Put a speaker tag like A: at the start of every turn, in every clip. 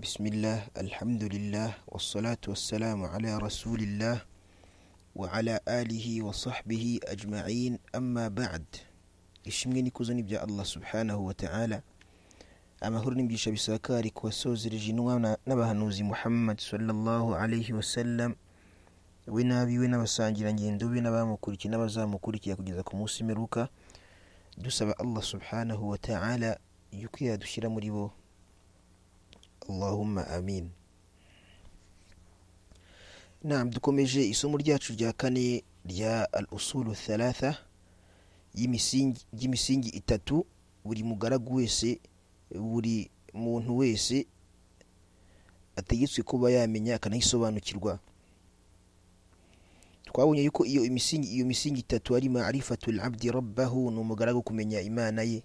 A: Bismillah, alhamdulillah, wassalatu wassalamu ala rasulillah wa ala alihi wa sahbihi ajma'in amma ba'd ishimwe n'ikuzo ni bya allah subhanahu wa ta'ala amahoro n'imigisha bisakari ku wasozereje intumwa n'abahanuzi muhammad sallallahu alaihi wasallam we n'abiwe n'abasangirangendo be n'abamukurikiye n'abazamukurikira kugeza ku munsi imperuka dusaba allah subhanahu wa ta'ala yuko yadushyira muri bo allahumma amin nam dukomeje isomo ryacu rya kane rya al usulu thalatha ry'imisingi itatu buri mugaragu wese buri muntu wese ategetswe kuba yamenya akanayisobanukirwa twabonye yuko iyo imisingi iyo misingi itatu ari marifatul abdi rabbahu ni umugaragu kumenya imana ye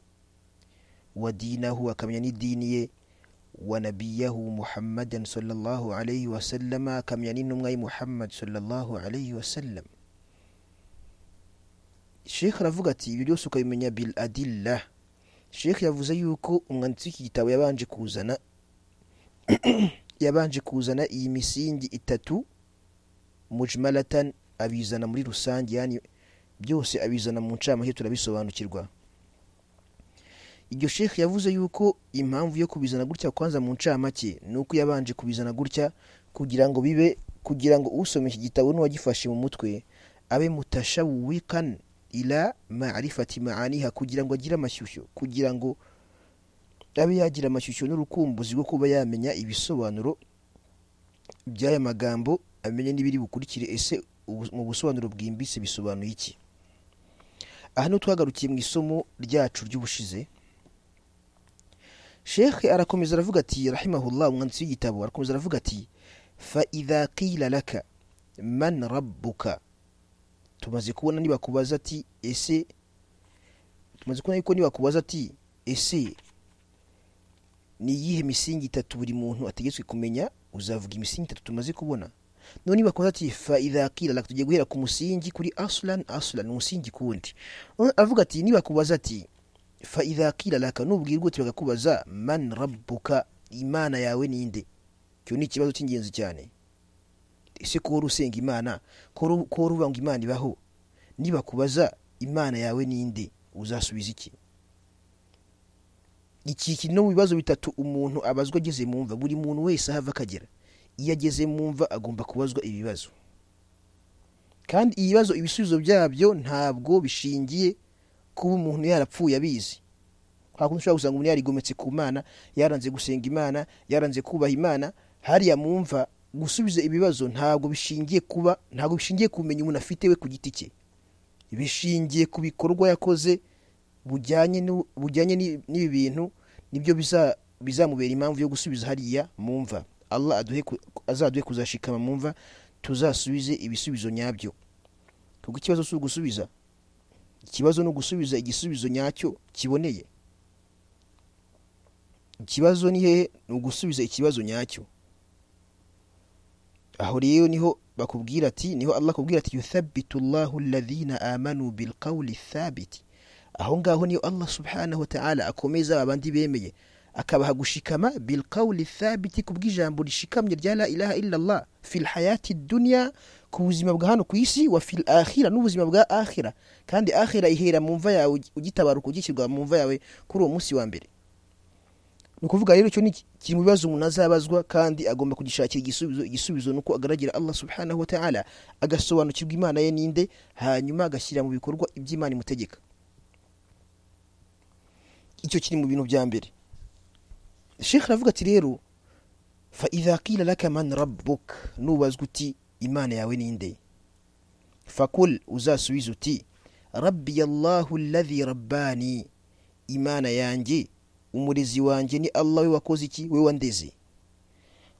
A: wa dinahu akamenya n'idini ye wa nabiyahu muhammadan sallallahu alayhi wasallama akamenya n'intumwa ye muhammad sallallahu alayhi wasallam shekh aravuga ati ibyo byose ukabimenya bil adillah shekh yavuze yuko umwanditsi w'iki gitabo yabanje kuzana yabanje kuzana iyi misingi itatu mujmalatan abizana muri rusange yani byose abizana mu ncamake turabisobanukirwa iryo shekhe yavuze yuko impamvu yo kubizana gutya kwanza mu ncamake ni uko yabanje kubizana gutya kugira ngo bibe kugira ngo usoma iki gitabo n'uwagifashe mu mutwe abe mutashawikani ila marifati maaniha kugira ngo agire amashyushyu kugira ngo abe yagira amashyushyu n'urukumbuzi rwo kuba yamenya ibisobanuro by'aya magambo amenye n'ibiri bukurikire ese mu busobanuro bwimbitse bisobanuye iki aha niho twagarukiye mu isomo ryacu ry'ubushize shekhe arakomeza aravuga ati rahimahullah umwanditsi w'igitabo arakomeza aravuga ati fa idha qila laka man rabbuka tumaze kubona nibakubaza ati ese tumaze kubona yuko nibakubaza ati ese ni iyihe misingi itatu buri muntu ategetswe kumenya uzavuga imisingi itatu tumaze kubona none nibakubaza ati fa idha qila laka tugiye guhera ku musingi kuri aslan aslan umusingi kundi avuga ati nibakubaza ati fa idha qila laka nubwirwa uti bakakubaza man rabbuka imana yawe ninde icyo ni ikibazo cy'ingenzi cyane ese ko wari usenga imana ko wari uvuga ngo imana ibaho nibakubaza imana yawe ninde uzasubiza iki iki kiri no mu bibazo bitatu umuntu abazwa ageze mu mva buri muntu wese ahava akagera iyo ageze mu mva agomba kubazwa ibibazo kandi ibibazo ibisubizo byabyo ntabwo bishingiye kuba umuntu yarapfuye abizi hakundi ushobora gusanga umuntu yarigometse ku mana yaranze gusenga imana yaranze kubaha imana hariya mu mva gusubiza ibibazo ntabwo bishingiye kuba ntabwo bishingiye kumenya umuntu afite we ku giti cye bishingiye ku bikorwa yakoze bujyanye bujyanye n'ibi bintu nibyo bizamubera impamvu yo gusubiza hariya mu mva allah azaduhe kuzashikama mu mva tuzasubize ibisubizo nyabyo kuko ikibazo si ugusubiza ikibazo ni ugusubiza igisubizo nyacyo kiboneye ikibazo ni hehe ni ugusubiza ikibazo nyacyo aho rero niho bakubwira ati niho allah akubwira ati yuthabitu llahu alladhina amanu bilqawli thabiti aho ngaho niyo allah subhanahu wa ta'ala akomeza abandi bemeye akabaha gushikama bilqawli thabiti ku bw'ijambo rishikamye rya la ilaha illallah fi lhayati dunya ku buzima bwa hano ku isi wa fi akhira n'ubuzima bwa akhira kandi akhira ihera mu mva yawe ugitabaruka ugishyirwa mu mva yawe kuri uwo munsi wa mbere ni ukuvuga rero icyo ni kiri mu bibazo umuntu azabazwa kandi agomba kugishakira igisubizo igisubizo ni uko agaragara allah subhanahu wa ta'ala agasobanukirwa imana ye ninde hanyuma agashyira mu bikorwa iby'imana imutegeka icyo kiri mu bintu bya mbere shekh aravuga ati rero fa idha qila laka man rabbuk nubazwa uti imana yawe ninde fakul uzasubiza uti rabbi allahu alladhi rabbani imana yanjye umurezi wanjye ni allah we wakoze iki we wandeze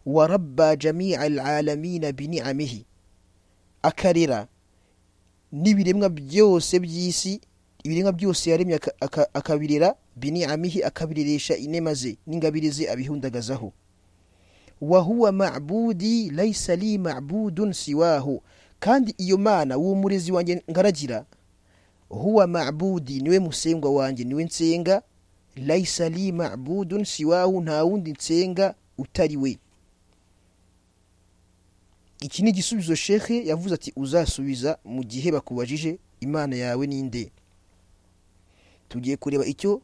A: wa rabba jamia alalamina biniamihi akarera n'ibiremwa byose by'isi ibiremwa byose yaremye akabirera biniamihi akabireresha inema ze n'ingabire ze abihundagazaho wa huwa mabudi laisa li mabudun siwaho kandi iyo mana uwo murezi wanjye ngaragira huwa mabudi niwe musengwa wanjye niwe nsenga laisa li mabudun siwahu nta wundi nsenga utari we iki ni igisubizo sheke yavuze ati uzasubiza mu gihe bakubajije imana yawe ninde tugiye kureba icyo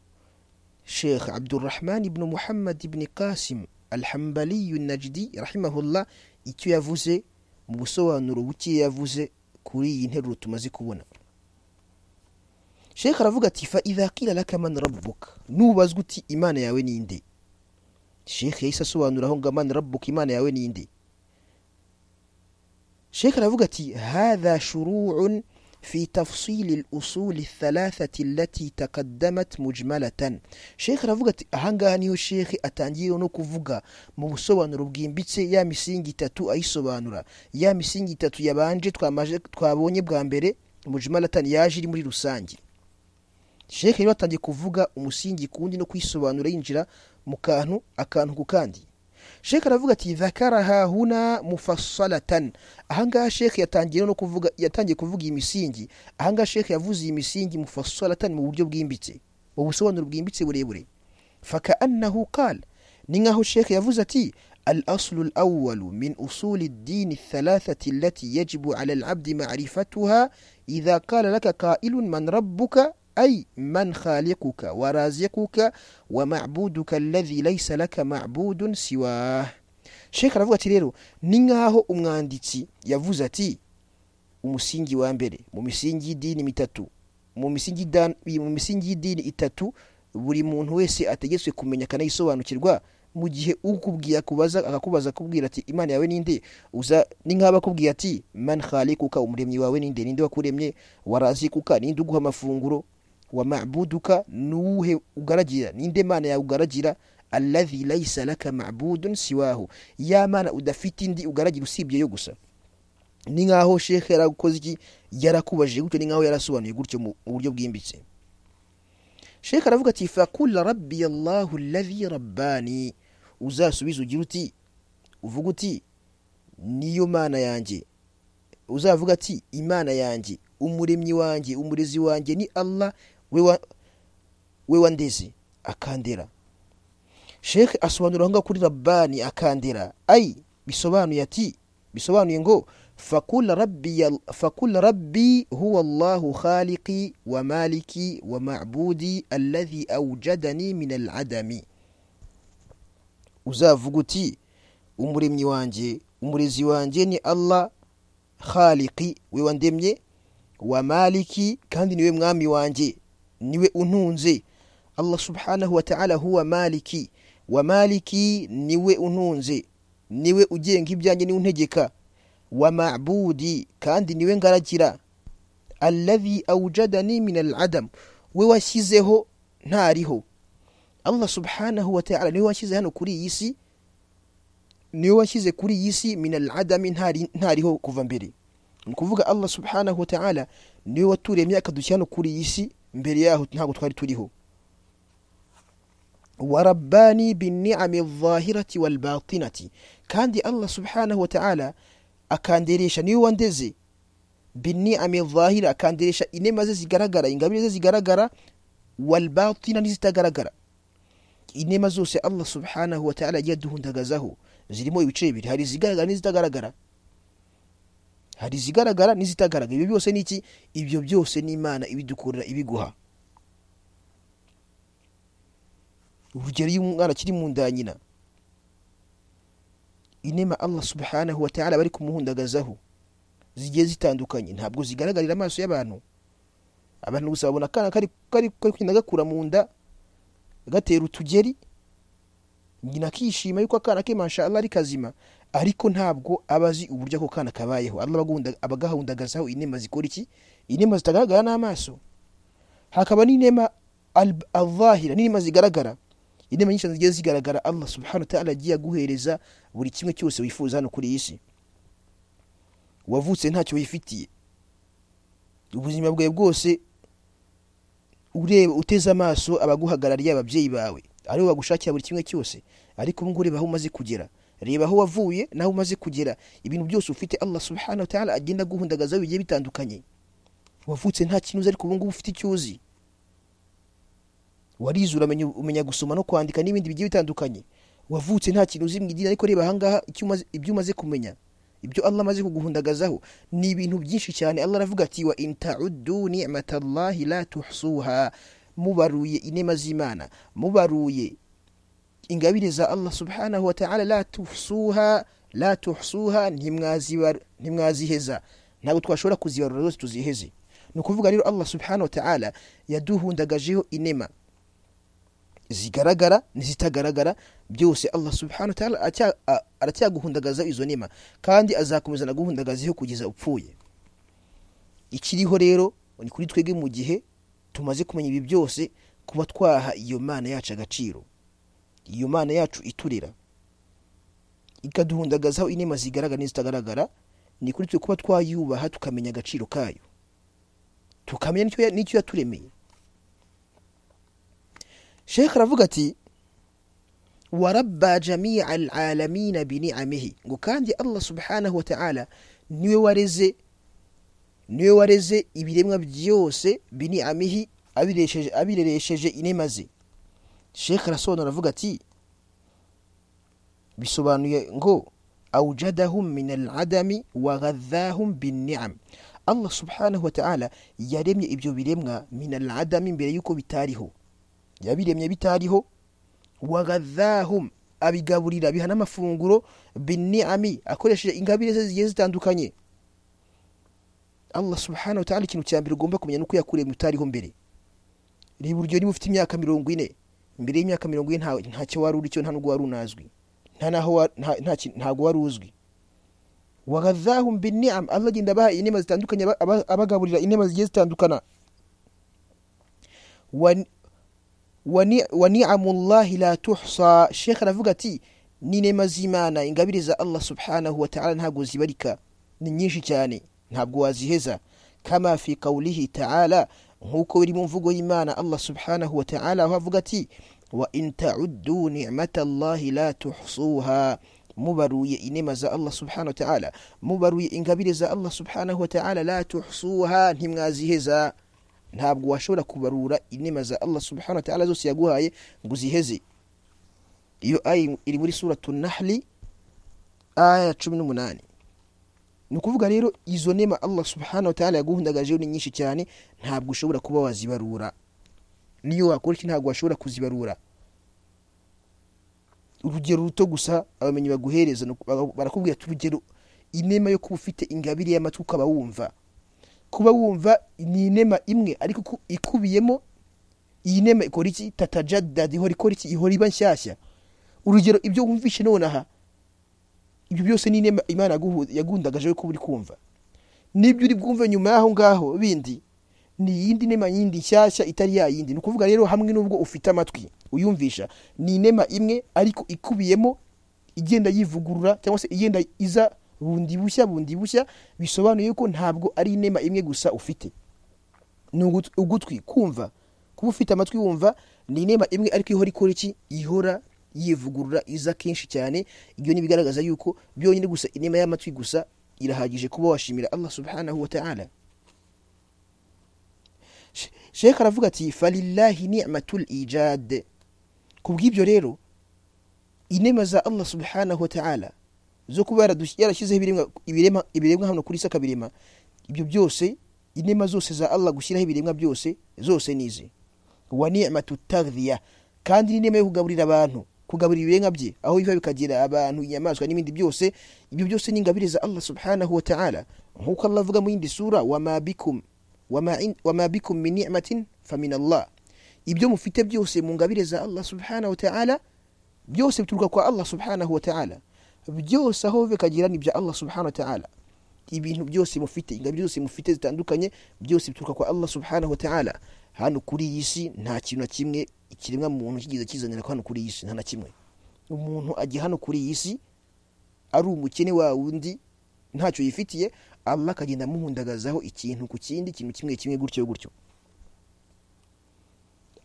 A: shekhe abdurrahman ibn muhammad ibn kasim alhambaliyu najdi rahimahullah icyo yavuze mu busobanuro buke yavuze kuri iyi nteruro tumaze kubona shekhe aravuga ati fa idha qila laka man rabbuka nubazwa uti imana yawe ninde shekhe yahise asobanuraho ngo man rabbuka imana yawe ninde شيخ رافقتي هذا شروع في تفصيل الأصول الثلاثة التي تقدمت مجملة شيخ رافقتي هنغا هنيو شيخ أتانجيرو نوكو فوغا موسوان ربجين بيتسي يا مسينجي تاتو أي سوانورا يا مسينجي تاتو يبانجي twabonye bwa mbere mujimalatan yaje iri muri rusange sheke rero atangiye kuvuga umusingi kuwundi no kwisobanura yinjira mu kantu akantu ku kandi sheke aravuga ati dhakaraha huna mufassalatan ahangaha sheke yatangiye no kuvuga yatangiye kuvuga iyi misingi ahangaha sheke yavuze iyi misingi mufassalatan mu buryo bwimbitse mu busobanuro bwimbitse burebure fakaannahu qal ni nkaho sheke yavuze ati الأصل الأول من أصول الدين الثلاثة التي يجب على العبد معرفتها إذا قال لك قائل من ربك أي من خالقك ورازقك ومعبودك الذي ليس لك معبود سواه sheka aravuga ati rero ni nk'aho umwanditsi yavuze ati umusingi wa mbere mu misingi y'idini mitatu mu misingi dan- mu misingi y'idini itatu buri muntu wese ategetswe kumenya akanayisobanukirwa mu gihe ukubwiye akubaza akakubaza akubwira ati imana yawe ninde uza ni nk'aba akubwiye ati man khalikuka umuremyi wawe ninde ninde wakuremye warazikuka ninde uguha amafunguro wa mabuduka nuwuhe ugaragira ninde mana yawe ugaragira alladhi laisa laka mabudun siwahu ya mana udafite indi ugaragira usibye yo gusa ni nkaho shekhe yarakoze iki yarakubajije gutyo ni nkaho yarasobanuye gutyo mu mu buryo bwimbitse shekhe aravuga ati fakula rabbi allahu alladhi rabbani uzasubiza ugira uti uvuga uti niyo mana yanjye uzavuga ati imana yanjye umuremyi wanjye umurezi wanjye ni allah we wa- we wandeze akandera shekhe asobanura aho ngaho kuri rabbani akandera ayi bisobanuye ati bisobanuye ngo fakula rabbi, fakula rabbi huwa allahu khaliqi wa maliki wa ma'budi alladhi awjadani min al'adami uzavuga uti umuremyi wanjye umurezi wanjye ni allah khaliqi we wandemye wa maliki kandi niwe mwami wanjye niwe untunze allah subhanahu wa ta'ala huwa maliki wa maliki niwe untunze niwe ugenga ibyanjye niwe untegeka wa ma'budi kandi niwe ngaragira alladhi awjadani min al'adam we washyizeho ntariho allah subhanahu wa ta'ala niwe washyize hano kuri iyi si niwe washyize kuri iyi si min al'adami ntari ntariho kuva mbere ni ukuvuga allah subhanahu wa ta'ala niwe waturemye akadushyira hano kuri iyi si mbere yaho ntabwo twari turiho warabbani binniami dhahirati walbatinati kandi allah subhanahu wa ta'ala akanderesha niwe wandeze binniami dhahira akanderesha inema ze zigaragara ingabire ze zigaragara walbatina n'izitagaragara inema zose allah subhanahu wa ta'ala yagiye aduhundagazaho zirimo ibice bibiri hari izigaragara n'izitagaragara hari izigaragara n'izitagaragara ibyo byose ni iki ibyo byose ni imana ibidukorera ibiguha urugero iyo umwana akiri mu nda ya nyina inema allah subhanahu wa ta'ala bari kumuhundagazaho zigiye zitandukanye ntabwo zigaragarira amaso y'abantu abantu gusa babona akana kari kari kari kugenda gakura mu nda gatera utugeri nyina akishima yuko akana ke mashallah ari kazima ariko ntabwo aba azi uburyo ako kana kabayeho allah abagahunda- abagahundagazaho inema zikora iki inema zitagaragara n'amaso hakaba n'inema al- al-dhahira n'inema zigaragara inema nyinshi zigiye zigaragara allah subhanahu wa ta'ala agiye aguhereza buri kimwe cyose wifuza hano kuri iyi si wavutse ntacyo wifitiye ubuzima bwawe bwose ureba uteze amaso abaguhagarariye ababyeyi bawe aribo bagushakira buri kimwe cyose ariko ubu ngubu reba aho umaze kugera reba aho wavuye n'aho umaze kugera ibintu byose ufite allah subhanahu wa ta'ala agenda aguhundagazaho bigiye bitandukanye wavutse nta kintu uzi ariko ubu ngubu ufite icyo uzi warizura umenya gusoma no kwandika n'ibindi bigiye bitandukanye wavutse nta kintu uzi mu idini ariko reba ahangaha icyo umaze- ibyo umaze kumenya ibyo allah amaze kuguhundagazaho ni ibintu byinshi cyane allah aravuga ati wa intaudu nimatallahi la tuhsuha mubaruye inema z'imana mubaruye ingabire za allah subhanahu wa ta'ala la tuhsuha la tuhsuha ntimwazibar- ntimwaziheza ntabwo twashobora kuzibarura zose tuziheze ni ukuvuga rero allah subhanahu wa ta'ala yaduhundagajeho inema zigaragara n'izitagaragara byose allah subhanahu wa ta'ala acya- a- aracyaguhundagazaho izo nema kandi azakomeza naguhundagazeho kugeza upfuye ikiriho rero ni kuri twebwe mu gihe tumaze kumenya ibi byose kuba twaha iyo mana yacu agaciro iyo mana yacu iturera ikaduhundagazaho inema zigaragara n'izitagaragara ni kuri twe kuba twayubaha tukamenya agaciro kayo tukamenya n'icyo ya- n'icyo yaturemeye shekhe aravuga ati warabba jamia alalamina biniamihi ngo kandi allah subhanahu wa ta'ala niwe wareze niwe wareze ibiremwa byose biniamihi abiresheje abireresheje inema ze shekhe arasobanura avuga ati bisobanuye ngo awjadahum min aladami waghadhahum binniam allah subhanahu wa ta'ala yaremye ibyo biremwa min aladami mbere y'uko bitariho yabiremye bitariho waghadhahum abigaburira abiha n'amafunguro binniami akoresheje ingabire ze zigiye zitandukanye allah subhanahu wa ta'ala ikintu cya mbere ugomba kumenya ni uko yakuremye utariho mbere reba urugero niba ufite imyaka mirongo ine mbere y'imyaka mirongo ine nta- ntacyo wari uri cyo nta n'ubwo wari unazwi nta naho wa- nta- nta ki- ntago wari uzwi waghadhahum binniam allah agenda abaha inema zitandukanye aba- aba- abagaburira inema zigiye zitandukana Wa- wa ni- wa ni'amullahi la tuhsa shekh aravuga ati n'inema z'imana ingabire za allah subhanahu wa ta'ala ntabwo zibarika ni nyinshi cyane ntabwo waziheza kama fi qawlihi ta'ala nk'uko biri mu mvugo y'imana allah subhanahu wa ta'ala aho avuga ati wa in ta'uddu ni'matallahi la tuhsuha mubaruye inema za allah subhanahu wa ta'ala mubaruye ingabire za allah subhanahu wa ta'ala la tuhsuha ntimwaziheza ntabwo washobora kubarura inema za allah subhanahu wa ta'ala zose yaguhaye ngo uziheze iyo aya iri muri suratu nahli aya ya cumi n'umunani ni ukuvuga rero izo nema allah subhanahu wa ta'ala yaguhundagajeho ni nyinshi cyane ntabwo ushobora kuba wazibarura niyo wakora iki ntabwo washobora kuzibarura urugero ruto gusa abamenyi baguhereza ni uku- bara- barakubwira ati urugero inema yo kuba ufite ingabire y'amatwi ukaba wumva kuba wumva ni inema imwe ariko ku- ikubiyemo iyi nema ikora iki tatajadada ihora ikora iki ihora iba nshyashya urugero ibyo wumvishe nonaha ibyo byose ni inema imana yaguhu- yagundagajeho kuba uri kumva n'ibyo uri bwumve nyuma y'aho ngaho bindi ni iyindi nema yindi nshyashya itari ya yindi ni ukuvuga rero hamwe n'ubwo ufite amatwi uyumvisha ni inema imwe ariko ikubiyemo igenda yivugurura cyangwa se igenda iza bundi bushya bundi bushya bisobanuye ko ntabwo ari inema imwe gusa ufite ni ugut- ugutwi kumva kuba ufite amatwi wumva ni inema imwe ariko ihora ikora iki ihora yivugurura iza kenshi cyane ibyo nibigaragaza yuko byonyine gusa inema y'amatwi gusa irahagije kuba washimira allah subhanahu wa ta'ala She- shekh aravuga ati falillahi ni'matul ijad ku bw'ibyo rero inema za allah subhanahu wa ta'ala zo kuba yaradus- yarashyizeho ibiremwa- ibirema- ibiremwa hano kuri isi akabirema ibyo byose inema zose za allah gushyiraho ibiremwa byose zose ni izi wa ni'matu tagdhiya kandi n'inema yo kugaburira abantu kugaburira ibiremwa bye aho biva bikagira abantu inyamaswa n'ibindi byose ibyo byose ni ingabire za allah subhanahu wa ta'ala nk'uko allah avuga mu yindi sura wama bikum wama in- wama bikum min ni'matin famin allah ibyo mufite byose mu ngabire za allah subhanahu wa ta'ala byose bituruka kwa allah subhanahu wa ta'ala byose aho bikagira ni ibya allah subhanahu wa ta'ala ibintu byose mufite ingabire zose mufite zitandukanye byose bituruka kwa allah subhanahu wa ta'ala hano kuri iyi si nta kintu na kimwe ikiremwa muntu kigeze kizanira ko hano kuri iyi si nta na kimwe umuntu ajya hano kuri iyi si ari umukene wa wundi ntacyo yifitiye allah akagenda amuhundagazaho ikintu ku kindi ikintu kimwe kimwe gutyo gutyo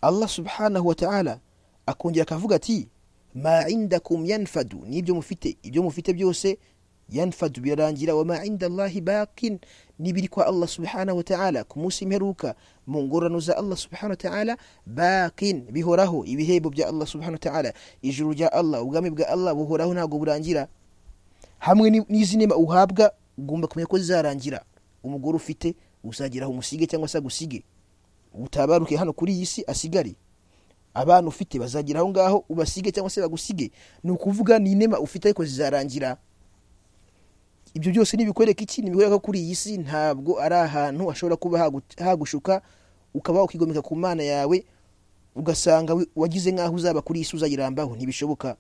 A: allah subhanahu wa ta'ala akongera akavuga ati ma indakum yanfadu n'ibyo mufite ibyo mufite byose yanfadu birarangira wama inda allahi bakin n'ibiri kwa allah subhana wa ta'ala ku munsi imperuka mu ngorano za allah subhana wa ta'ala bakin bihoraho ibihembo bya allah subhana wa ta'ala ijuru rya allah ubwami bwa allah buhoraho ntabwo burangira hamwe n'izi nema uhabwa ugomba kumenya ko zizarangira umugore ufite uzageraho umusige cyangwa se agusige utabaruke hano kuri iyi si asigare abana ufite bazagera aho ngaho ubasige cyangwa se bagusige ni ukuvuga ni inema ufite ariko zizarangira ibyo byose ntibikwereka iki ntibikwereka ko kuri iyi si ntabwo ari ahantu hashobora kuba hagu- hagushuka ukaba ukigomeka ku mana yawe ugasanga wi- wagize nk'aho uzaba kuri iyi si uzayirambaho ntibishoboka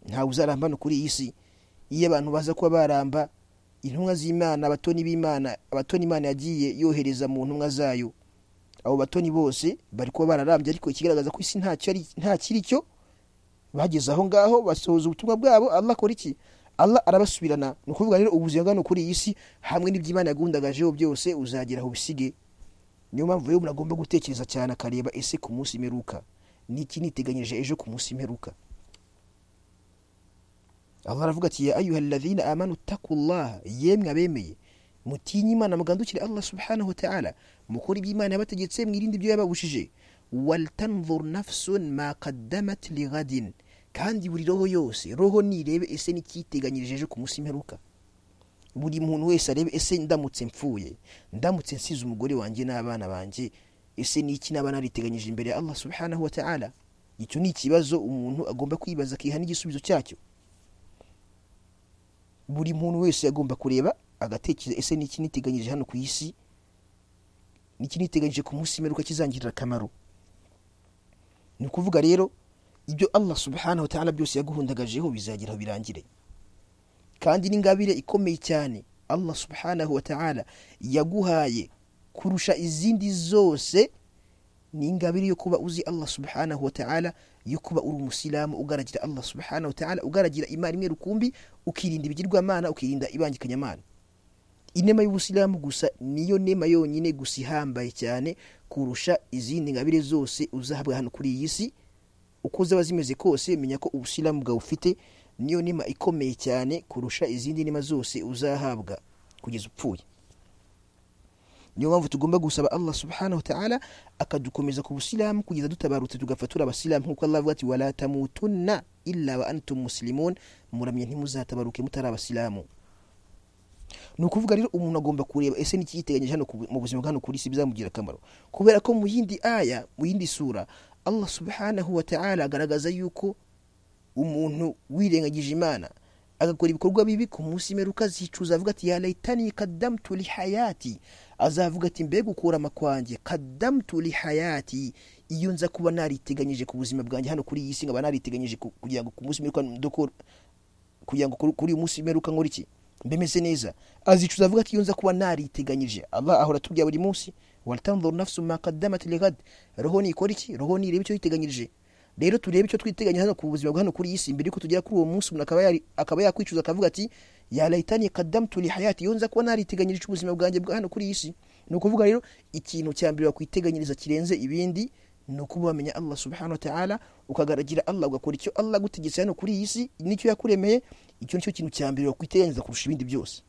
A: ntawe uzaramba no kuri iyi si iyo abantu baza kuba baramba intumwa z'imana abatoni b'imana abatoni imana yagiye yohereza mu ntumwa zayo abo batoni bose bari kuba bararambye ariko ikigaragaza ko isi nta cyari- nta kiri cyo bageze aho ngaho basohoza ubutumwa bwabo allah akora iki allah arabasubirana ni ukuvuga rero ubuzima bwano kuri iyi si hamwe n'iby'imana yagundagajeho byose uzagera aho ubisige niyo mpamvu rero umuntu agomba gutekereza cyane akareba ese ku munsi imperuka n'iki niteganyije ejo ku munsi imperuka allah aravuga ati ya ayuha alladhina amanu takullaha yemwe abemeye mutinye imana mugandukire allah subhanahu wa ta'ala mukore iby'imana yabategetse mwirinde ibyo yababushije waltanzur nafsun ma qaddamat lighadin kandi buri roho yose roho nirebe ese n'ikiteganyirije ejo ku munsi imperuka buri muntu wese arebe ese ndamutse mpfuye ndamutse nsize umugore wanjye n'abana banjye ese niki n'abana nariteganyije imbere ya allah subhanahu wa ta'ala icyo ni ikibazo umuntu agomba kwibaza akiha n'igisubizo cyacyo buri muntu wese agomba kureba agatekereza ese niki niteganyirije hano ku isi niki niteganyije ku munsi imperuka kizangirira akamaro ni ukuvuga rero ibyo allah subhanahu wa ta'ala byose yaguhundagajeho bizageraho birangire kandi n'ingabire ikomeye cyane allah subhanahu wa ta'ala yaguhaye kurusha izindi zose ni ingabire yo kuba uzi allah subhanahu wa ta'ala yo kuba uri umusilamu ugaragira allah subhanahu wa ta'ala ugaragira imana imwe rukumbi ukirinda ibigirwamana ukirinda ibangikanyamana inema y'ubusilamu gusa niyo nema yonyine gusa ihambaye cyane kurusha izindi ngabire zose uzahabwa hano kuri iyi si uko zaba zimeze kose menya ko ubusilamu bwawe ufite niyo nema ikomeye cyane kurusha izindi nema zose uzahabwa kugeza upfuye niyo mpamvu tugomba gusaba allah subhanahu wa ta'ala akadukomeza ku busilamu kugeza dutabarutse tugapfa turi abasilamu nk'uko allah avuga ati wala tamutunna illa wa antum muslimun muramye ntimuzatabaruke mutari abasilamu ni ukuvuga rero umuntu agomba kureba ese n'ikiyiteganyije hano ku- mu buzima bwa hano kuri isi bizamugira akamaro kubera ko mu yindi aya mu yindi sura allah subhanahu wa ta'ala agaragaza yuko umuntu wirengagije imana agakora ibikorwa bibi ku munsi imperuka zicuza avuga ati ya laitani kadamtu li hayati azavuga ati mbega ukurama kwanjye kadamtu li hayati iyo nza kuba nariteganyije ku buzima bwanjye hano kuri iyi si nkaba nariteganyije ku- kugira ngo ku munsi imperuka ndokore kugira ngo kuri- kuri uyu munsi imperuka nkora iki mbemeze neza azicuza avuga ati iyo nza kuba nariteganyije allah ahora atubwira buri munsi waltanzur nafsu ma qaddamat ligad roho nikora iki roho nirebe icyo yiteganyirije rero turebe icyo twiteganyije hano ku buzima bwa hano kuri iyi si mbere yuko tugera kuri uwo munsi umuntu akaba yari- akaba yakwicuza akavuga ati ya laitani qaddamtu li hayati iyo nza kuba nariteganyirije ubuzima bwanjye bwa hano kuri iyi si ni ukuvuga rero ikintu cya mbere wakwiteganyiriza kirenze ibindi ni ukuba wamenya allah subhanahu wa ta'ala ukagaragira allah ugakora icyo allah agutegetse hano kuri iyi si nicyo yakuremeye icyo nicyo kintu cya mbere wakwiteganyiriza kurusha ibindi byose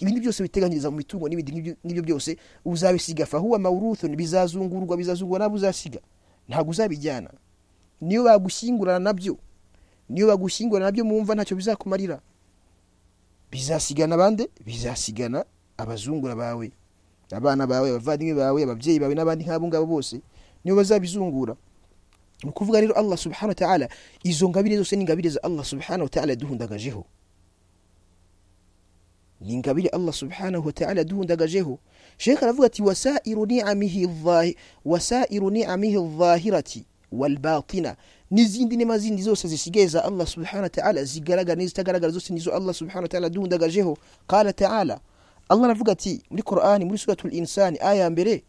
A: ibindi byose witeganyiriza mu mitungo n'ibindi nk'ibyo- nk'ibyo byose uzabisiga fahuwa mawruthun bizazungurwa bizazungurwa nabo uzasiga ntabwo uzabijyana niyo bagushyingurana nabyo niyo bagushyingurana nabyo mumva ntacyo bizakumarira bizasigana abandi bizasigana abazungura bawe abana bawe abavandimwe bawe ababyeyi bawe n'abandi nk'abo ngabo bose nibo bazabizungura ni ukuvuga rero allah subhanahu wa ta'ala izo ngabire zose ni ingabire za allah subhanahu wa ta'ala yaduhundagajeho ni ingabire allah subhanahu wa ta'ala yaduhundagajeho shekh aravuga ati wasairu ni'amihi dhahi- wasairu ni'amihi dhahirati walbatina n'izindi nema zindi zose zisigaye za allah subhanahu wa ta'ala zigaragara n'izitagaragara zose nizo allah subhanahu wa ta'ala yaduhundagajeho qala ta'ala allah aravuga ati muri qur'ani muri suratul insani aya ya mbere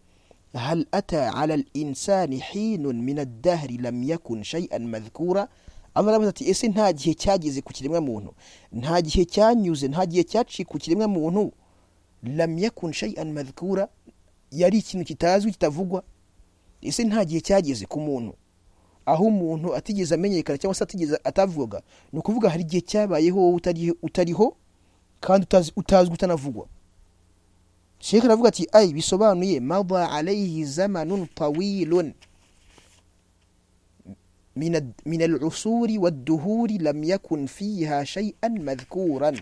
A: هل أتى على الإنسان حين من الدهر لم يكن شيئا مذكورا Allah aravuze ati ese nta gihe cyageze ku kiremwa muntu nta gihe cyanyuze nta gihe cyaciye ku kiremwa muntu lam yakun shay'an madhkura yari ikintu kitazwi kitavugwa ese nta gihe cyageze ku muntu aho umuntu atigeze amenyekana cyangwa se atigeze atavuga ni ukuvuga hari igihe cyabayeho wowe utari- utariho kandi utazi- utazwi utanavugwa sheke aravuga ati ayi bisobanuye mada alayhi zamanun tawilun min ad- min al-usuri wad-duhuri lam yakun fiha shay'an madhkuran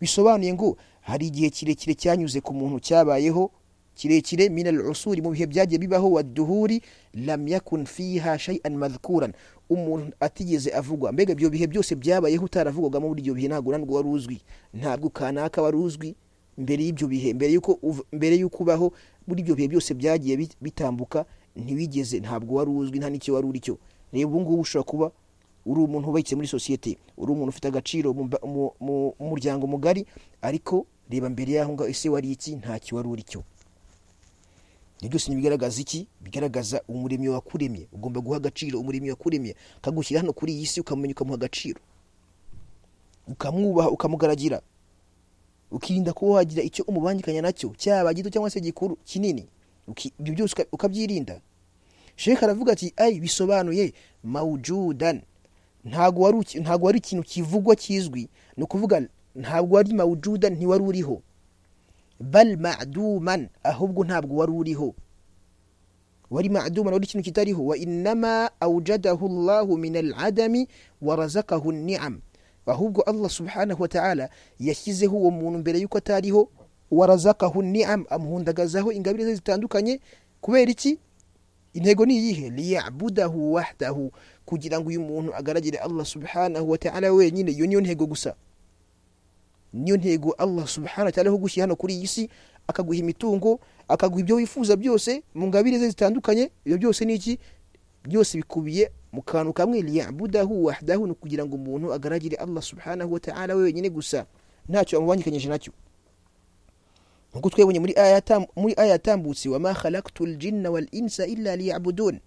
A: bisobanuye ngo hari igihe kirekire cyanyuze ku muntu cyabayeho kirekire min al-usuri mu bihe byagiye bibaho wad-duhuri lam yakun fiha shay'an madhkuran umuntu atigeze avugwa mbega ibyo bihe byose byabayeho utaravugwagamo muri ibyo bihe ntabwo nanubwo wari uzwi ntabwo kanaka wari uzwi mbere y'ibyo bihe mbere y'uko uv- mbere y'uko ubaho muri ibyo bihe byose byagiye bit- bitambuka ntiwigeze ntabwo wari uzwi nta n'icyo wari uri cyo reba ubu ngubu ushobora kuba uri umuntu wubakitse muri sosiyete uri umuntu ufite agaciro mu mba- mu- mu- mu muryango mugari ariko reba mbere y'aho ngaho ese wari iki ntacyo wari uri cyo ibyo byose ntibigaragaza iki bigaragaza umuremyi wakuremye ugomba guha agaciro umuremyi wakuremye akagushyira hano kuri iyi si ukamumenya ukamuha agaciro ukamwubaha ukamugaragira ukirinda kuba wagira icyo umubangikanya nacyo cyaba gito cyangwa se gikuru kinini Uki- ibyo byose uka- ukabyirinda sheka aravuga ati ayi bisobanuye mawujudan ntabwo wari uki- ntabwo wari ikintu kivugwa kizwi ni ukuvuga ntabwo wari mawujudan ntiwari uriho bal ma'duman ahubwo ntabwo wari uriho wari ma'duman wari ikintu kitariho wa innama awjadahu Allahu min al'adami wa razaqahu ni'am ahubwo Allah subhanahu wa ta'ala yashyizeho uwo muntu mbere yuko atariho wa razaqahu ni'am amuhundagazaho ingabire ze zitandukanye kubera iki intego ni iyihe liyabudahu wahdahu kugira ngo uyu muntu agaragire Allah subhanahu wa ta'ala wenyine iyo niyo ntego gusa niyo ntego Allah subhanahu wa ta'ala ho gushyira hano kuri iyi si akaguha imitungo akaguha ibyo wifuza byose mu ngabire ze zitandukanye ibyo byose ni iki byose bikubiye mu kantu kamwe liyabudahu wahdahu ni ukugira ngo umuntu agaragire Allah subhanahu wa ta'ala wenyine gusa ntacyo amubangikanyije nacyo nkuko twebonye muri aya yatam- muri aya yatambutse wa ma khalaqtu aljinna wal insa illa liya'budun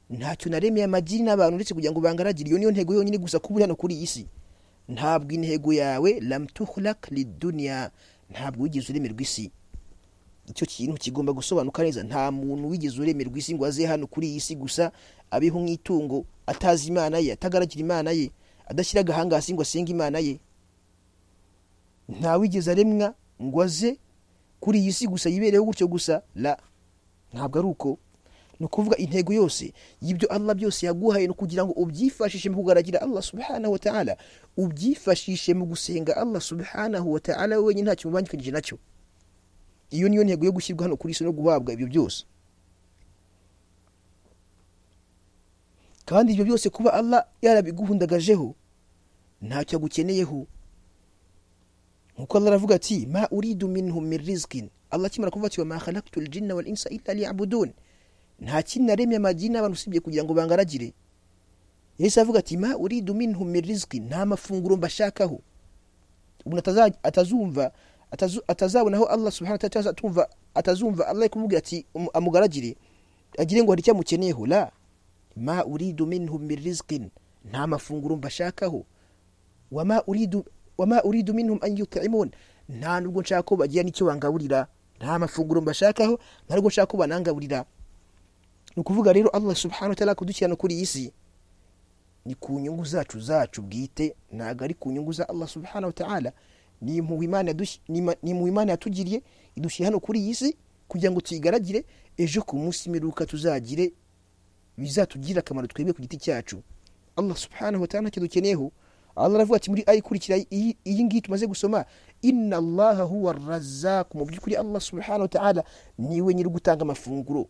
A: ntacyo naremeye amajini n'abantu uretse kugira ngo bangaragire iyo niyo ntego yonyine gusa kuba uri hano kuri iyi si ntabwo intego yawe lam tukhlaq lidunya ntabwo wigeze uremerwa isi icyo kintu kigomba gusobanuka neza nta muntu wigeze uremerwa isi ngo aze hano kuri iyi si gusa abeho nk'itungo atazi imana ye atagaragira imana ye adashyira agahanga hasi ngo asenge imana ye nta wigeze aremwa ngo aze kuri iyi si gusa yibereho gutyo gusa la ntabwo ari uko ni ukuvuga intego yose y'ibyo allah byose yaguhaye ni ukugira ngo ubyifashishe mu kugaragira allah subhanahu wa ta'ala ubyifashishe mu gusenga allah subhanahu wa ta'ala wenyine ntacyo mubangikanyije nacyo iyo niyo ntego yo gushyirwa hano kuri isi no guhabwa ibyo byose kandi ibyo byose kuba allah yarabiguhundagajeho ntacyo agukeneyeho nkuko Allah aravuga ati ma uridu minhum min rizqin Allah akimara kuvuga ati wa ma khalaqtu al-jinna wal insa illa liya'budun nta kindi naremye amajini n'abantu usibye kugira ngo bangaragire Yesu avuga ati ma uridu minhum min rizqin nta mafunguro mbashakaho umuntu ataza- atazumva atazu- atazabonaho Allah subhanahu wa ta'ala atumva atazumva Allah ari kumubwira ati um- amugaragire agire ngo hari icyo amukeneyeho la ma uridu minhum min rizqin nta mafunguro mbashakaho wama uridu wama uridu minhum an yut'imun nta nubwo nshaka ko bagira n'icyo bangaburira nta mafunguro mbashakaho nta nubwo nshaka ko banangaburira ni ukuvuga rero allah subhanahu wa ta'ala kudukirana kuri iyi si ni ku nyungu zacu zacu bwite ntabwo ari ku nyungu za allah subhanahu wa ta'ala ni impuhwe Imana yadush- ni ma- ni impuhwe imana yatugiriye idushyira hano kuri iyi si kugira ngo tuyigaragire ejo ku munsi imperuka tuzagire bizatugirira akamaro twebwe ku giti cyacu allah subhanahu wa ta'ala ntacyo dukeneyeho allah aravuga ati muri ayi ikurikira iyi iyi ngiyi tumaze gusoma inna allaha huwa razzaq mu by'ukuri allah subhanahu wa ta'ala niwe nyiri gutanga amafunguro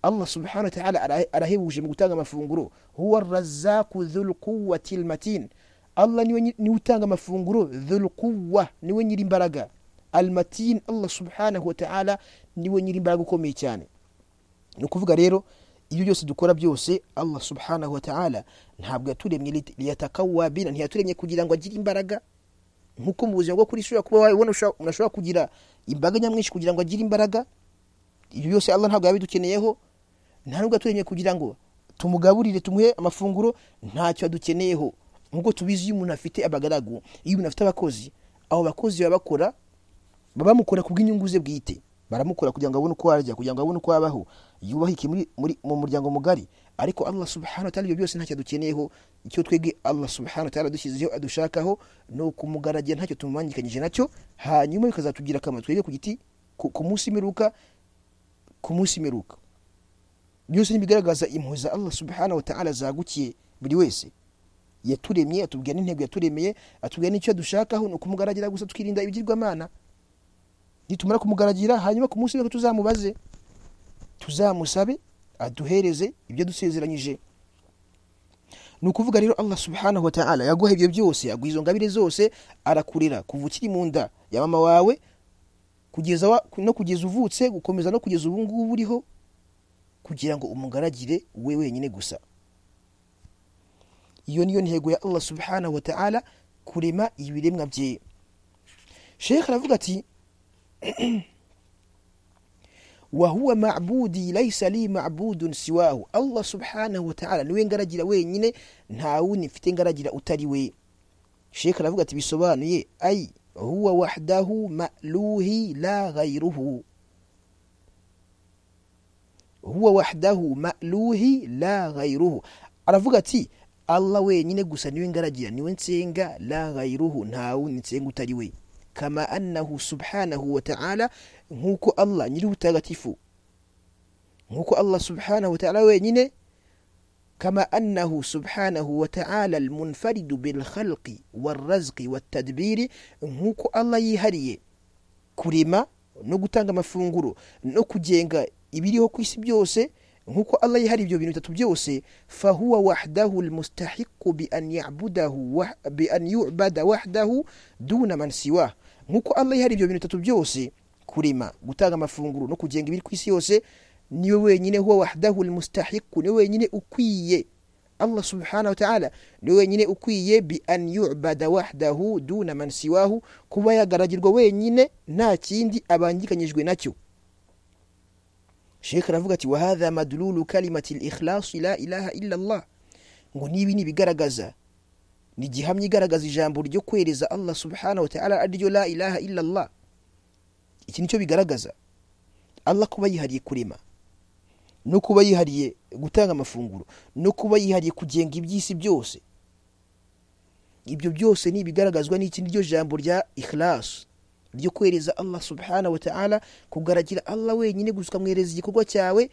A: allah subhanahu wa ta'ala ara- arahebuje mu gutanga amafunguro huwa razzaq dhul quwwati almatin allah niwe nyi- niwe utanga amafunguro dhul quwwa niwe nyiri imbaraga almatin allah subhanahu wa ta'ala niwe nyiri imbaraga ukomeye cyane ni ukuvuga rero ibyo byose dukora byose allah subhanahu wa ta'ala ntabwo yaturemye lit- liyatakawwa bina ntiyaturemye kugira ngo agire imbaraga nkuko mu buzima bwo kuri ishuri kuba wabibona ushobora- umuntu ashobora kugira imbaga nyamwinshi kugira ngo agire imbaraga ibyo byose allah ntabwo yabidukeneyeho nta nubwo yaturemye kugira ngo tumugaburire tumuhe amafunguro ntacyo adukeneyeho nkuko tubizi iyo umuntu afite abagaragu iyo umuntu afite abakozi abo bakozi baba bakora babamukora ku bw'inyungu ze bwite baramukora kugira ngo abone uko arya kugira ngo abone uko abaho yubahe iki muri, muri, mu muryango mugari ariko allah subhanahu wa ta'ala ibyo byose ntacyo dukeneyeho icyo twebwe allah subhanahu wa ta'ala dushyizeho adushakaho ni ukumugaragira ntacyo tumumanyikanyije nacyo hanyuma bikazatugira akamaro twebwe ku giti ku ku munsi imperuka ku munsi imperuka byose ntibigaragaza impuhwe za allah subhanahu wa ta'ala zagukiye buri wese yaturemye atubwira n'intego yaturemeye atubwira n'icyo dushakaho ni ukumugaragira gusa tukirinda ibigirwamana nitumara kumugaragira hanyuma ku munsi w'ejo tuzamubaze tuzamusabe aduhereze ibyo dusezeranyije ni ukuvuga rero allah subhanahu wa ta'ala yaguha ibyo byose yaguha izo ngabire zose arakurera kuva ukiri mu nda ya mama wawe kugeza wa- no kugeza uvutse gukomeza no kugeza ubu ngubu uriho kugira ngo umugaragire we wenyine gusa iyo niyo ntego ya allah subhanahu wa ta'ala kurema ibiremwa bye shekhe aravuga ati wahuwa ma'budi laysa li ma'budun siwahu allah subhanahu wa ta'ala niwe ngaragira wenyine nta wundi mfite ngaragira utari we shekhe aravuga ati bisobanuye ay huwa wahdahu ma'luhi la ghayruhu huwa wahdahu ma'luhi la ghayruhu aravuga ati allah wenyine gusa niwe ngaragira niwe nsenga la ghayruhu nta wundi nsenga utari we kama annahu subhanahu wa ta'ala nk'uko allah nyiri ubutagatifu nk'uko allah subhanahu wa ta'ala wenyine kama annahu subhanahu wa ta'ala almunfaridu bilkhalqi walrazqi waltadbiri nk'uko allah yihariye kurema no gutanga amafunguro no kugenga ibiriho ku isi byose nk'uko allah yihariye ibyo bintu bitatu byose fahuwa wahdahu almustahiqu bian yabudahu wah- bian yubada wahdahu duna man siwah nk'uko allah yihariye ibyo bintu bitatu byose kurema gutanga amafunguro no kugenga ibiri ku isi yose niwe wenyine huwa wahdahu almustahiqu niwe wenyine ukwiye allah subhanahu wa ta'ala niwe wenyine ukwiye bi an yubada wahdahu duna man siwahu kuba yagaragirwa wenyine nta kindi abangikanyijwe nacyo shekhe aravuga ati wahadha madlulu kalimati likhlasi la ilaha illa allah ngo nibi ni ibigaragaza ni gihamya igaragaza ijambo ryo kwereza allah subhanahu wa ta'ala ari ryo la ilaha illa allah iki ni cyo bigaragaza allah kuba yihariye kurema no kuba yihariye gutanga amafunguro no kuba yihariye kugenga iby'isi byose ibyo byose ni ibigaragazwa n'iki niryo jambo rya ikhlas ryo kwereza allah subhanahu wa ta'ala kugaragira allah wenyine gusa ukamwereza igikorwa cyawe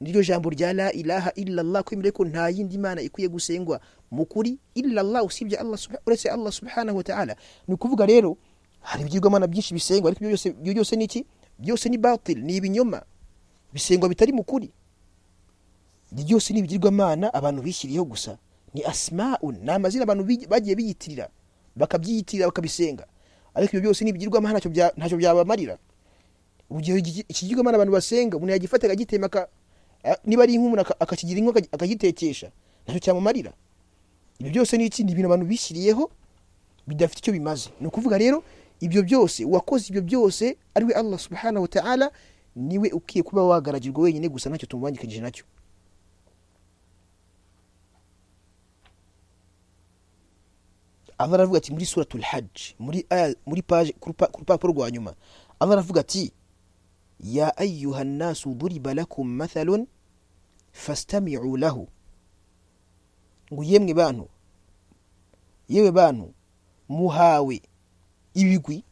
A: niryo jambo rya la ilaha illallah kwemera ko nta yindi mana ikwiye gusengwa mu kuri illallah usibye allah subha- uretse allah subhanahu wa ta'ala ni ukuvuga rero hari ibigirwamana byinshi bisengwa ariko ibyo byose ibyo byose ni iki byose ni batil ni ibinyoma bisengwa bitari mu kuri ibyo byose ni ibigirwamana abantu bishyiriyeho gusa ni asmaun ni amazina abantu bigi- bagiye biyitirira bakabyiyitirira bakabisenga ariko ibyo byose ni ibigirwamana ntacyo bya- ntacyo byabamarira urugero iki- iki kigirwamana abantu basenga umuntu yagifata akagitema aka- a- niba ari inkumura aka- akakigira inkwi akagi- akagitekesha ntacyo cyamumarira ibyo byose ni iki ni ibintu abantu bishyiriyeho bidafite icyo bimaze ni ukuvuga rero ibyo byose uwakoze ibyo byose ariwe allah subhanahu wa ta'ala niwe ukwiye kuba wagaragirwa wenyine gusa ntacyo tumubangikanyije nacyo Allah aravuga ati muri suratul hajj muri aya muri page ku rupa- ku rupapuro rwa nyuma Allah aravuga ati ya ayyuhan nasu duriba lakum mathalun fastami'u lahu ngo yemwe bantu yewe bantu muhawe ibigwi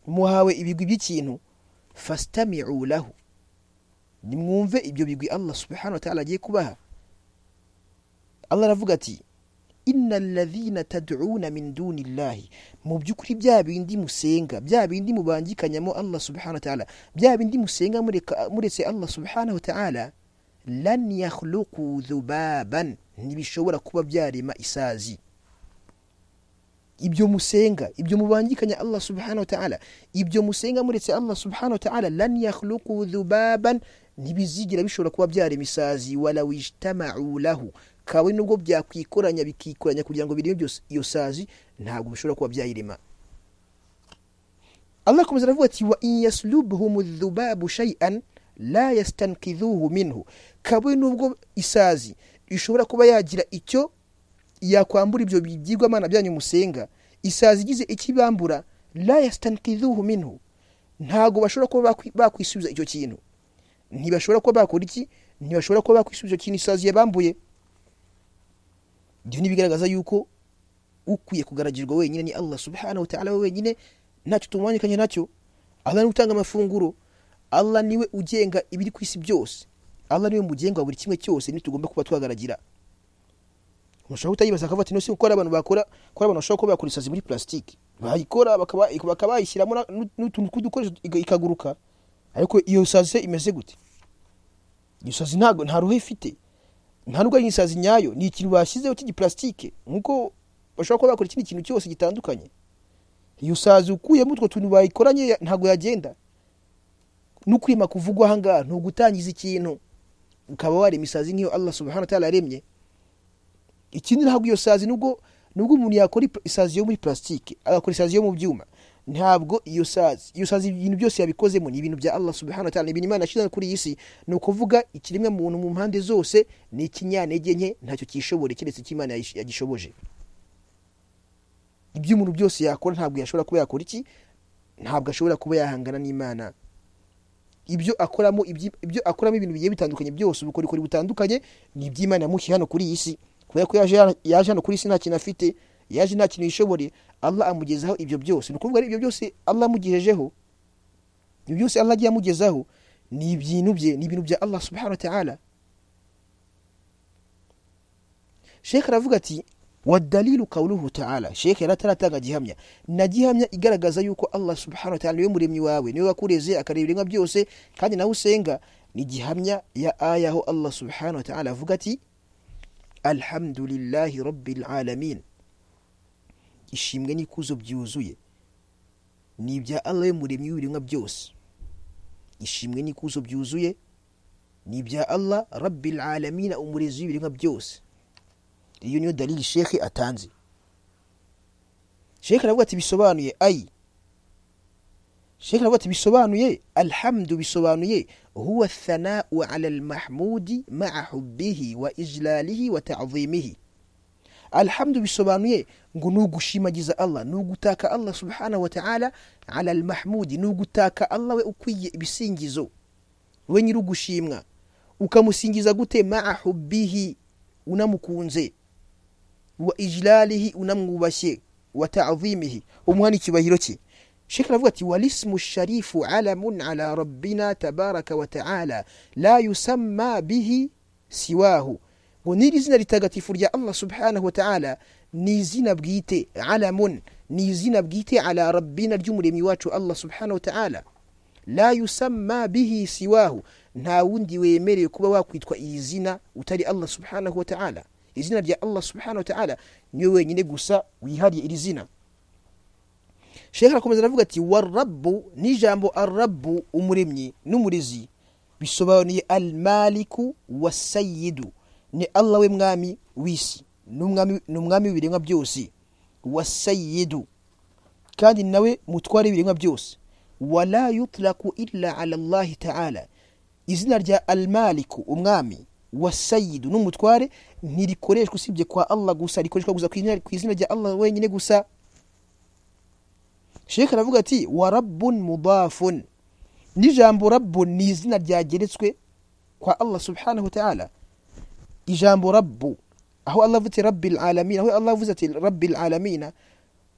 A: muhawe ibigwi by'ikintu fastami'u lahu nimwumve ibyo bigwi Allah subhanahu wa ta'ala agiye kubaha Allah aravuga ati inna alladhina tad'una min duni llahi mu by'ukuri bya bindi musenga bya bindi mubangikanyamo Allah subhanahu wa ta'ala bya bindi musenga mureka- muretse Allah subhanahu wa ta'ala lan yakhluqu dhubaban ntibishobora kuba byarema isazi ibyo musenga ibyo mubangikanya Allah subhanahu wa ta'ala ibyo musenga muretse Allah subhanahu wa ta'ala lan yakhluqu dhubaban ntibizigira bishobora kuba byarema isazi wala wijtama'u lahu kawe nubwo byakwikoranya bikikoranya kugira ngo bireme byose iyo sazi ntabwo bishobora kuba byayirema Allah akomeza aravuga ati wa in yaslubhum dhubabu shay'an la yastankidhuhu minhu kawe nubwo isazi ishobora kuba yagira icyo yakwambura ibyo bigirwamana byanyu musenga isazi igize ikibambura la yastankidhuhu minhu ntago bashobora kuba bakwi- bakwisubiza icyo kintu ntibashobora kuba bakora iki ntibashobora kuba bakwisubiza ikintu isazi yabambuye ibyo ntibigaragaza yuko ukwiye kugaragirwa wenyine ni allah subhanahu wa ta'ala we wenyine ntacyo tumwanyikanye nacyo allah ni utanga amafunguro allah niwe ugenga ibiri ku isi byose allah niwe mugenga wa buri kimwe cyose ntitugomba kuba twagaragira ushobora kutayibaza akavuga ati nose gukora abantu bakora ko abantu bashobora kuba bakora isazi muri plastique bayikora bakaba bakaba bayishyiramo na- n'utuntu tw'udukoresho iga- ikaguruka ariko iyo sazi se imeze gute iyo sazi ntabwo nta ruhu ifite nta nubwo ari isazi nyayo ni ikintu bashyizeho cy'igiplastike nk'uko bashobora kuba bakora ikindi kintu cyose gitandukanye iyo sazi ukuyemo utwo tuntu bayikoranye ya- ntabwo yagenda no kwima kuvugwa aha ngaha ni ugutangiza ikintu ukaba warema isazi nk'iyo allah subhanahu wa ta'ala yaremye ikindi ntabwo iyo sazi nubwo nubwo umuntu yakora ipla- isazi yo muri plastique agakora isazi yo mu byuma ntabwo iyo sazi iyo sazi ibintu byose yabikozemo ni ibintu bya Allah subhanahu wa ta'ala ni ibintu Imana yashyize kuri iyi si ni ukuvuga ikiremwa muntu mu mpande zose ni ikinyantege nke ntacyo cyishobore keretse icyo Imana yagish- yagishoboje ibyo umuntu byose yakora ntabwo yashobora kuba yakora iki ntabwo ashobora kuba yahangana n'Imana ibyo akoramo ibyi- ibyo akoramo ibintu bigiye bitandukanye byose ubukorikori butandukanye ni iby'Imana yamushyize hano kuri iyi si kubera ko yaje hano- yaje hano kuri iyi si nta kintu afite yaje nta kintu yishoboye Allah amugezaho ibyo byose ni ukuvuga rero ibyo byose Allah amugejejeho ibyo byose Allah agiye amugezaho ni ibintu bye ni ibintu bya Allah subhanahu wa ta'ala Sheikh aravuga ati wadalilu qawluhu ta'ala Sheikh yari ataratanga gihamya na gihamya igaragaza yuko Allah subhanahu wa ta'ala niwe muremyi wawe niwe wakureze akareba ibiremwa byose kandi nawe usenga ni gihamya ya aya aho Allah subhanahu wa ta'ala avuga ati alhamdulillahi rabbil alamin ishimwe n'ikuzo byuzuye ni ibya Allah we muremyi w'ibiremwa byose ishimwe n'ikuzo byuzuye ni ibya Allah rabbil alamin umurezi w'ibiremwa byose iyo niyo dalili shekhe atanze shekhe aravuga ati bisobanuye ayi shekhe aravuga ati bisobanuye alhamdu bisobanuye huwa thanau ala almahmudi maa hubbihi wa ijlalihi wa ta'zimihi alhamdu bisobanuye ngo ni ugushimagiza allah ni ugutaka allah subhanahu wa ta'ala ala almahmudi ni ugutaka allah we ukwiye ibisingizo we nyiri ugushimwa ukamusingiza gute maa hubbihi unamukunze wa ijlalihi unamwubashye wa ta'zimihi umuha n'icyubahiro cye Sheikh aravuga ati walismu sharifu alamun ala rabbina tabaraka wa ta'ala la yusamma bihi siwahu ngo n'iri zina ritagatifu rya Allah subhanahu wa ta'ala ni izina bwite alamun ni izina bwite ala rabbina ry'umuremyi wacu Allah subhanahu wa ta'ala la yusamma bihi siwahu nta wundi wemerewe kuba wakwitwa iri zina utari Allah subhanahu wa ta'ala izina rya Allah subhanahu wa ta'ala niwe wenyine gusa wihariye iri zina Sheikh arakomeza aravuga ati warabbu ni ijambo arabbu umuremyi n'umurezi bisobanuye almaliku wasayidu ni Allah we mwami w'isi n'umwami n'umwami w'ibiremwa byose wasayidu kandi nawe mutware ibiremwa byose wala yutlaku illa ala allahi ta'ala izina rya almaliku umwami wasayidu n'umutware ntirikoreshwa usibye kwa allah gusa rikoreshwa gusa ku izina- ku izina rya allah wenyine gusa sheka aravuga ati wa rabbun mudafun n'ijambo rabbun ni izina ryageretswe kwa allah subhanahu wa ta'ala ijambo rabbu aho allah avuze rabbil alamin aho allah avuze ati rabbil alamina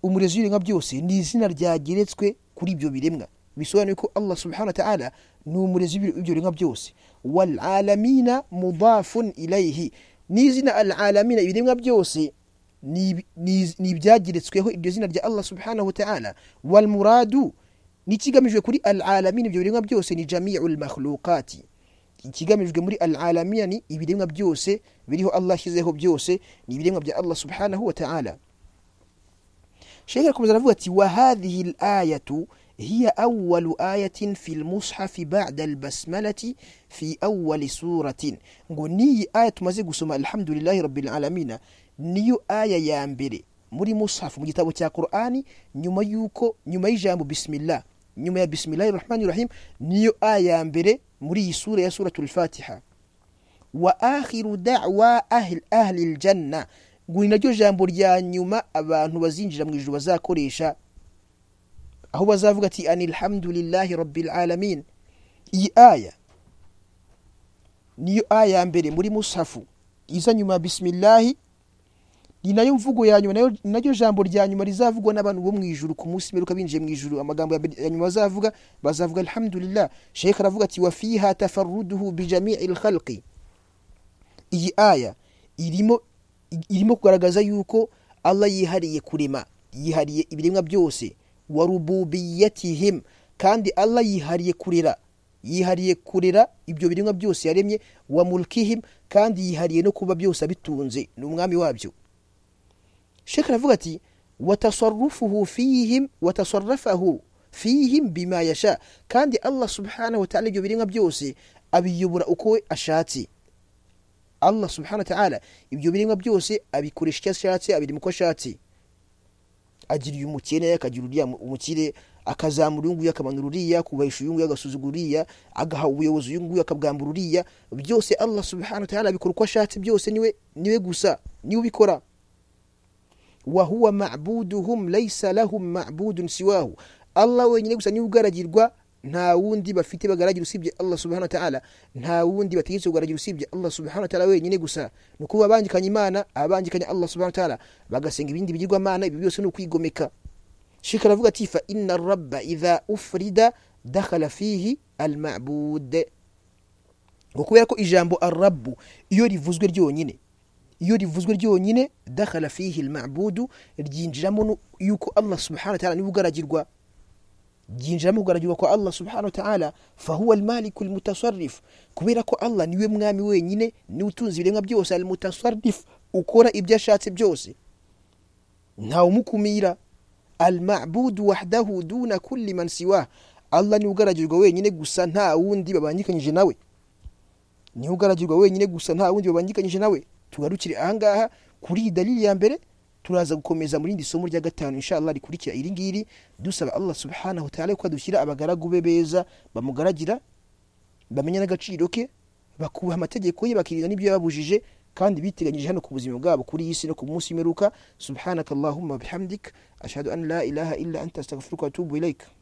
A: umurezi w'ibiremwa byose ni izina ryageretswe kuri ibyo biremwa bisobanuye ko allah subhanahu wa ta'ala ni umurezi w'ibyo biremwa byose wal alamina mudafun ilayhi ni izina al alamina ibiremwa byose ni ibi- ni iz- ni ibyageretsweho iryo zina rya allah subhanahu wa ta'ala wal muradu n'ikigamijwe kuri al alamina ibyo biremwa byose ni jami'ul makhluqati ikigamijwe muri al alamina ni ibiremwa byose biriho allah ashyizeho byose ni ibiremwa bya allah subhanahu wa ta'ala Sheikh arakomeza aravuga ati wa hadhihi al-ayatu hiya awwalu ayatin fi al-mushaf ba'da al-basmalati fi awwali suratin ngo niyi aya tumaze gusoma alhamdulillahi rabbil alamin niyo aya ya mbere muri mushaf mu gitabo cya Qur'ani nyuma yuko nyuma y'ijambo bismillah nyuma ya bismillahir rahmanir rahim niyo aya ya mbere muri iyi sura ya suratul fatiha wa akhiru da'wa ahli ahli aljanna ngo ni naryo jambo rya nyuma abantu bazinjira mu ijuru bazakoresha aho bazavuga ati anilhamdulillahi rabbil alamin iyi aya niyo aya ya mbere muri musafu iza nyuma ya bisimilahi ni nayo mvugo ya nyuma nayo- naryo jambo rya nyuma rizavugwa n'abantu bo mu ijuru ku munsi mperuka binjiye mu ijuru amagambo ya mbere- ya nyuma bazavuga bazavuga alhamdulillah sheikh aravuga ati wa fiha tafarruduhu bi jami'il khalqi iyi aya irimo irimo kugaragaza yuko Allah yihariye kurema yihariye ibiremwa byose wa rububiyatihim kandi Allah yihariye kurera yihariye kurera ibyo biremwa byose yaremye wa mulkihim kandi yihariye no kuba byose abitunze ni umwami wabyo Sheikh aravuga ati watasarrufuhu fihim watasarrafahu fihim bima yasha kandi Allah subhanahu wa ta'ala ibyo biremwa byose abiyobora uko we ashatse Allah subhanahu wa ta'ala ibyo biremwa byose abikoresha icyo ashatse abirema uko ashatse agira uyu mukene akagira uriya mu- umukire akazamura uyu nguyu akamanura uriya kubahisha uyu nguyu agasuzugura uriya agaha ubuyobozi uyu nguyu akabwambura uriya byose Allah subhanahu wa ta'ala abikora uko ashatse byose niwe niwe gusa niwe ubikora wahuwa ma'buduhum laysa lahum ma'budun siwahu Allah wenyine gusa niwe ugaragirwa nta wundi bafite bagaragira usibye Allah subhanahu wa ta'ala nta wundi bategetse kugaragira usibye Allah subhanahu wa ta'ala wenyine gusa ni ukuba abangikanye imana abangikanye Allah subhanahu wa ta'ala bagasenga ibindi bigirwamana ibi byose ni ukwigomeka Sheikh aravuga ati fa inna rabba idha ufrida dakhala fihi al-ma'bud ngo kubera ko ijambo arabu iyo rivuzwe ryonyine iyo rivuzwe ryonyine dakhala fihi almabudu ryinjiramo nu- yuko allah subhanahu wa ta'ala niwe ugaragirwa ryinjiramo kugaragirwa kwa allah subhanahu wa ta'ala fahuwa almaliku almutasarrif kubera ko allah niwe mwami wenyine niwe utunze ibiremwa byose almutasarrif ukora ibyo ashatse byose ntawumukumira almabudu wahdahu duna kulli man siwa allah niwe ugaragirwa wenyine gusa nta wundi babangikanyije nawe niwe ugaragirwa wenyine gusa nta wundi babangikanyije nawe tugarukire ahangaha kuri iyi dalili ya mbere turaza gukomeza mu rindi somo rya gatanu inshallah rikurikira iri ngiri dusaba allah subhanahu wa ta'ala ko adushyira abagaragu be beza bamugaragira bamenya n'agaciro ke bakubaha amategeko ye bakirinda n'ibyo yababujije kandi biteganyije hano ku buzima bwabo kuri iyi si no ku munsi w'imperuka subhanaka allahumma wa bihamdik ashhadu an la ilaha illa anta astaghfiruka wa atubu ilayka